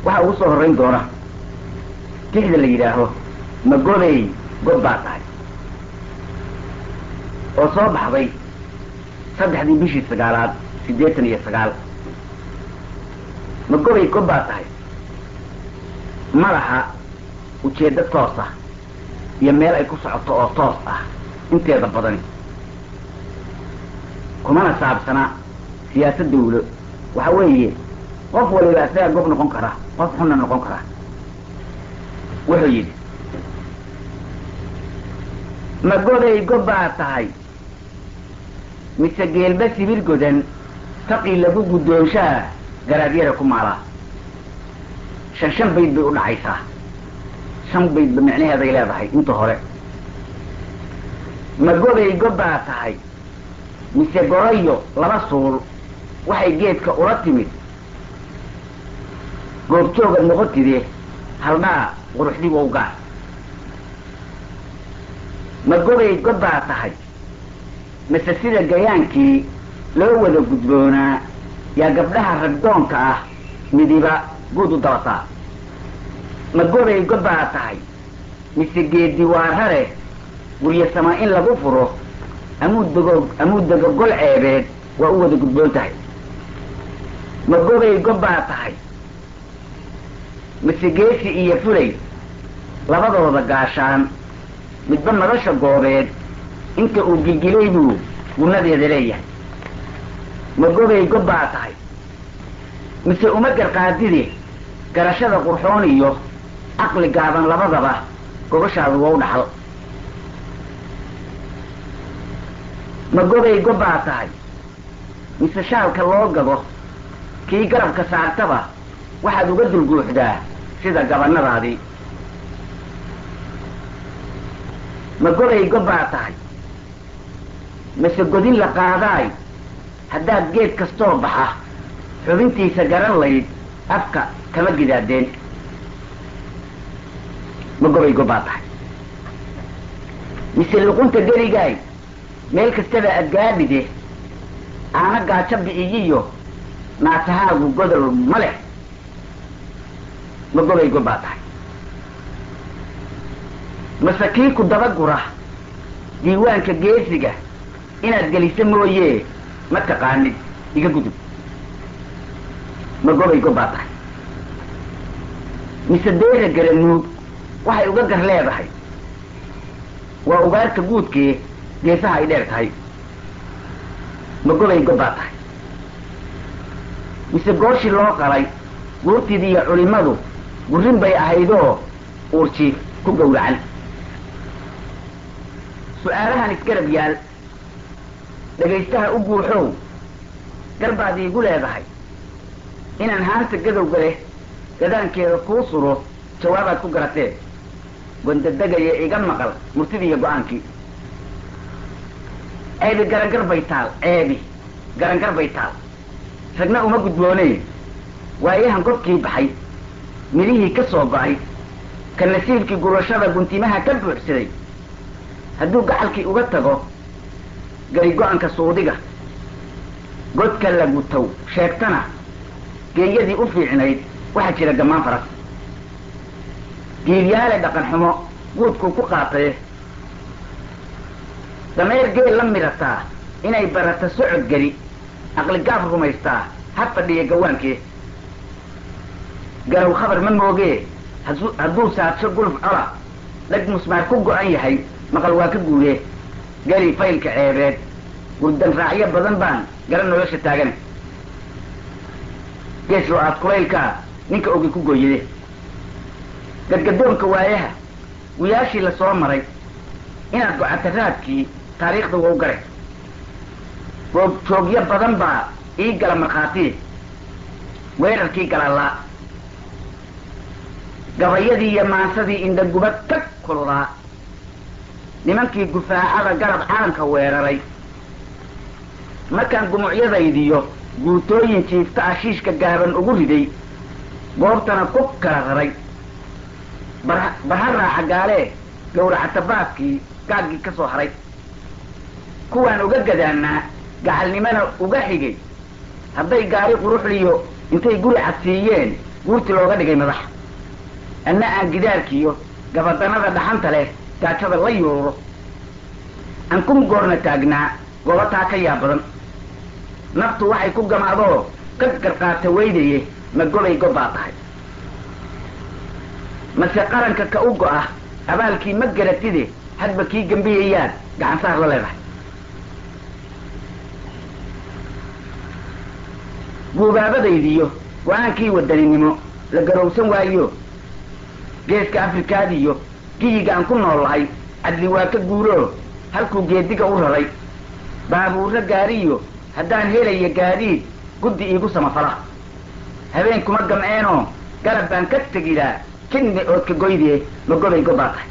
waxaa ugu soo horrayn doona tixda la yidhaaho magodey god baa tahay oo soo baxday saddexdii bishii sagaalaad siddeetan iyo sagaal magodey god baa tahay madaxa ujeeddo toos ah iyo meel ay ku socoto oo toos ah inteeda badani kumana saabsana siyaasad dawlo waxa weeye qof waliba isagaa gob noqon kara qof xunna noqon kara wuxuu yidhi ma goday gob baa tahay mise geelba sibir godan taqii lagu guddoonshaa garaadyada ku maalaa shan shan bayd bay u dhacaysaa shan baydba micnaheeday leedahay inta hore ma goday gob baa tahay mise gorayo laba suul waxay geedka ula timid goobjoogad noqotide haldhaa quruxdigu u gaar ma goday god baa tahay mise sida gayaankii loo wada gudboonaa yaa gabdhaha ragdoonka ah midiba guud u dabataa ma goday god baa tahay mise geedi waarare guryasama in lagu furo amuuddago amuuddaga gol ceebeed waa u wada gudboon tahay ma goday gob baa tahay mise geesi iyo fulay labadooda gaashaan midba madasha goobeed inta uu gilgilay buu gunnadeeda leeyahay ma goday gob baa tahay mise uma garqaadide garashada qurxoon iyo caqli gaaban labadaba gobashaadu waa u dhaxal ma goday gob baa tahay mise shaalka loo gado kii garabka saartaba waxaad uga dulguuxdaa sida gabanadaadii ma goday gob baa tahay mise godin la qaadaay haddaad geed kastoo baxa xubintiisa garan layd afka kama gidaadeen ma gobay gob baa tahay mise luqunta geligaay meel kastaba adgaadhide aana gaajo bi'iyiyo naatahaagu godol ma leh ma gobay gob baa tahay mase kii ku dabagura diiwaanka geesiga inaad geliso mooye ma taqaanid iga gudub ma gobay gob baa tahay mise deera garanuug waxay uga gar leedahay waa ugaarta guudkee geesaha ay dheer tahay ma gobay gob baa tahay mise gooshii loo qalay guurtidii iyo culimmadu gurrin bay ahaydoo uurjiif ku gowracan su-aalahan isgarab yaal dhegaystaha u guuxow garbaad iigu leedahay inaan haanta gadowga leh gadaankeeda kuu suro jawaabaad ku garatee gondadegaya iga maqal murtidiiyo go-aankii ceebi garangar bay taal ceebi garangar bay taal ragna uma gudboonee waayahan gobkii baxay midhihii ka soo ba'ay ka nasiibkii gurashada guntimaha ka buuxsaday hadduu gacalkii uga tago gari go-anka suudiga godka la gutow sheegtana geeyadii u fiicnayd waxaa jira gammaan faras giibyaale dhaqan xumo guudkuu ku qaataye dameer geel la midhataa inay barata socod geli aqligaaf rumaystaa ha fadhiya gawaankee garow khabar ma moogee hasu hadduu saadsho guluf cola dhag musmaar ku go-an yahay maqal waa ka guudee geli faylka ceebeed gurdan raacyo badan baan garan nolosha taagane geeslo aad kulaylkaa ninka ogi ku gooyade gadgadoonka waayaha wiyaashii la soo maray inaad gocata raadkii taariikhda waa u gare goog joogyo badan baa ii gala markhaatiye weerarkii galalaa gabayadii iyo maansadii indhagubad tag kuludaa nimankii gufaacada garab calanka weeraray markaan gumucyadaydiyo guutooyin jiifta ashiishka gaaban ugu riday goobtana ku kala raray bar barha raaca gaalee gawracata baaskii gaaggii ka soo haray kuwaan uga gadaanaa gacalnimana uga xigay hadday gaari quruxliyo intay guri cadsiiyeen guurti looga dhigay madax anna aan gidaarkiiyo gabadanada dhaxanta leh gaajada la yuuro aan kun goorna taagnaa gobataa ka yaa badan naftu waxay ku gamaadoo ka garqaata weydaye ma gobay gobbaa tahay mase qaranka ka u go-ah abaalkii ma garatide hadba kii gembiyayaad gacansaar la leedahay guubaabadaydiyo go-aankii wadaninimo la garowsan waayo geeska afrikaadiyo giyiga aan ku noolahay cadli waa ka guuroo halkuu geediga u raray baabuurro gaariyo haddaan helaya gaadiid guddi iigu samafala habeen kuma gamceenoo galab baan ka tegidaa jidni oodka goydee ma gobay gobbaa tahay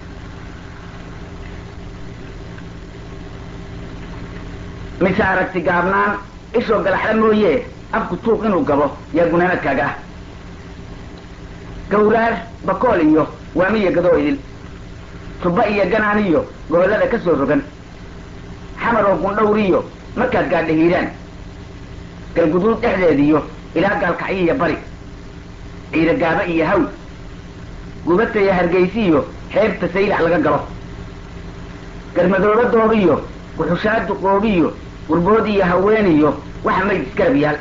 mise aragti gaabnaan ishoo galaxla mooye afku tuuq inuu gabo yaa gunaanadkaaga ah gawraar bakool iyo waamiya gadoo idil tubba iyo ganaan iyo gobollada ka soo rogan xamar oo gundhawriyo markaad gaadha hiiraan galguduud dhexdeediyo ilaa gaalkacyiiyo bari ciida gaaba iyo haw gubataya hargaysiiyo xeebta saylac laga galo garmadooba doobiyo guxushaadu qoobiyo gurbood iyo haweeniyo waxa mayd isgarab yaal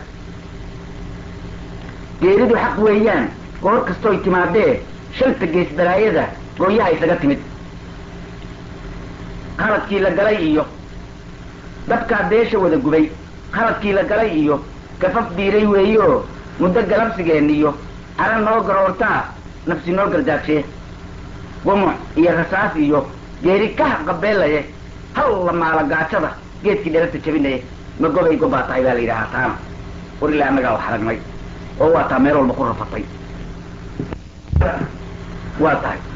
geeridu xaq weeyaan goor kastooy timaadee shanta gees balaayada gooyaha isaga timid qaladkii la galay iyo dabkaa beesha wada gubay qaladkii la galay iyo gafaf biiray weeyo muddo galabsigeen iyo cara noo garoortaa nafsi noo gardaajee gumuc iyo rasaas iyo geeri kaha qabeelaye hal la maala gaajada geedkii dherarta jabinaye ma gobay gobbaa tahay baa la yidhaahaa taana war ilaa annagaa wax aragnay oo waa taa meel walba ku rafatay waa tahay